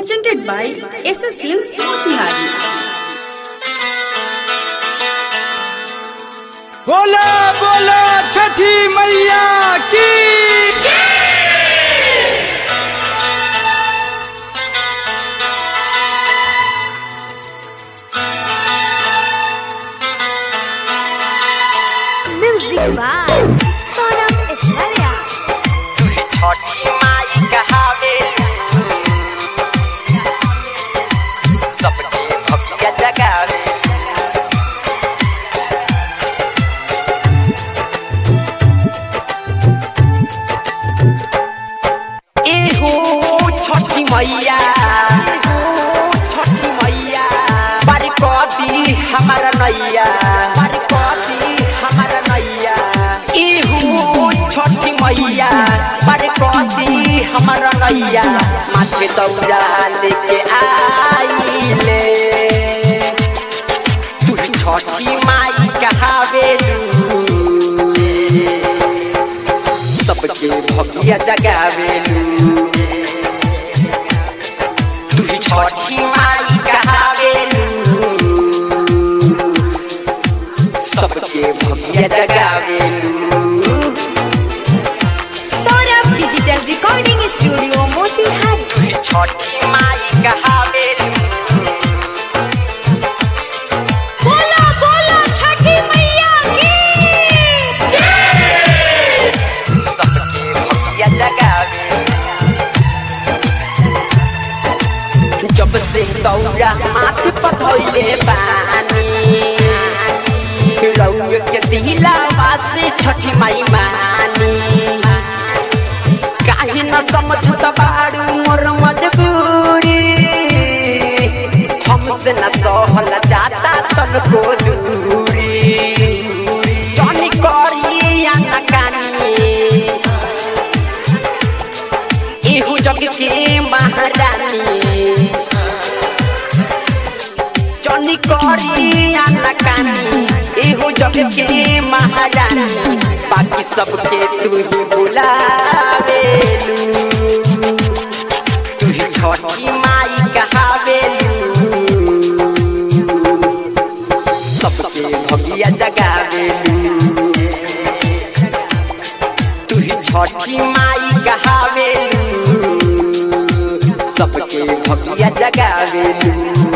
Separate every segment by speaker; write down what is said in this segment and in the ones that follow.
Speaker 1: presented by SS Films Motihari.
Speaker 2: बोलो बोलो छठी मैया की
Speaker 3: Music by Sonam Estrella.
Speaker 4: तुही छठी माई कहावे सबके भक्तिया जगावे एहो छठी मैया एहो छठी मैया बारी कदी हमारा नैया बारी कदी हमारा नैया एहो छठी मैया बारी कदी हमारा नैया माथे दौड़ा लेके आइले तू छठी माई कहावेलू सबके भगिया जगावेलू तू छठी माई कहावेलू सबके भगिया जगावेलू
Speaker 3: Sonam Digital Recording Studio Motihari.
Speaker 4: तू छठी माई कहावेलू
Speaker 3: बोलो बोलो छठी मैया की
Speaker 4: सबके भगिया जगावेलू जब से दौरा माथे पथौले बानी रउए के दिलावा से छठी माई मानी काहे न समझत बारू मोर मजबूरी हमसे न सहल जाता तनको दूरी जानी करी या न कानी एहू जग के महारानी जनी करी आना कानी एहू जग के महारानी बाकी सबके तू ही बुलावेलू तू ही छठी माई कहावेलू सबके भगिया जगावेलू तू ही छठी माई कहावेलू सबके भगिया जगावेलू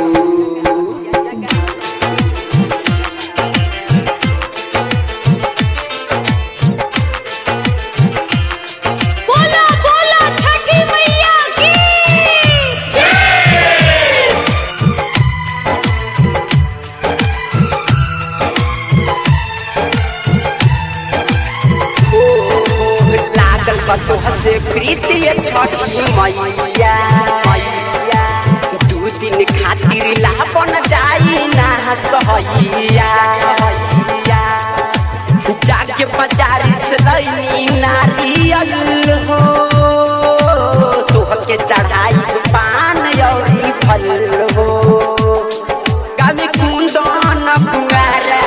Speaker 3: बोलो बोलो छठी मैया की
Speaker 4: हो लागल बतो हसे प्रीतिय छठी मैया मैया दू दिन खातिर लापन जाई ना सहैया जाके बाजारी से लैनी नारियल हो तोहके चढ़ाई पान औरी फल हो गाली कुंदन पुआरा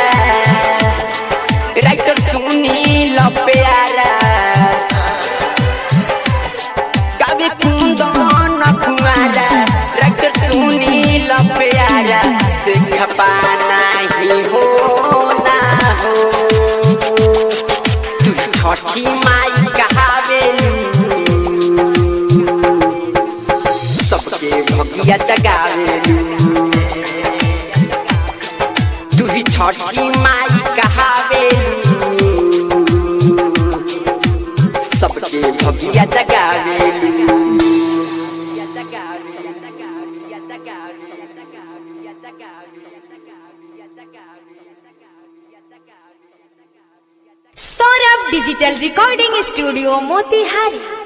Speaker 4: राइटर सुनील प्यारा कवि कुंदन कुमारा राइटर सुनील प्यारा से खपाना ही हो ना हो तू छठी माई कहावेलू सबके भगिया जगावेलू तू ही छठी माई कहावेलू सबके भगिया जगावेलू
Speaker 3: Sonam Digital Recording Studio Motihari.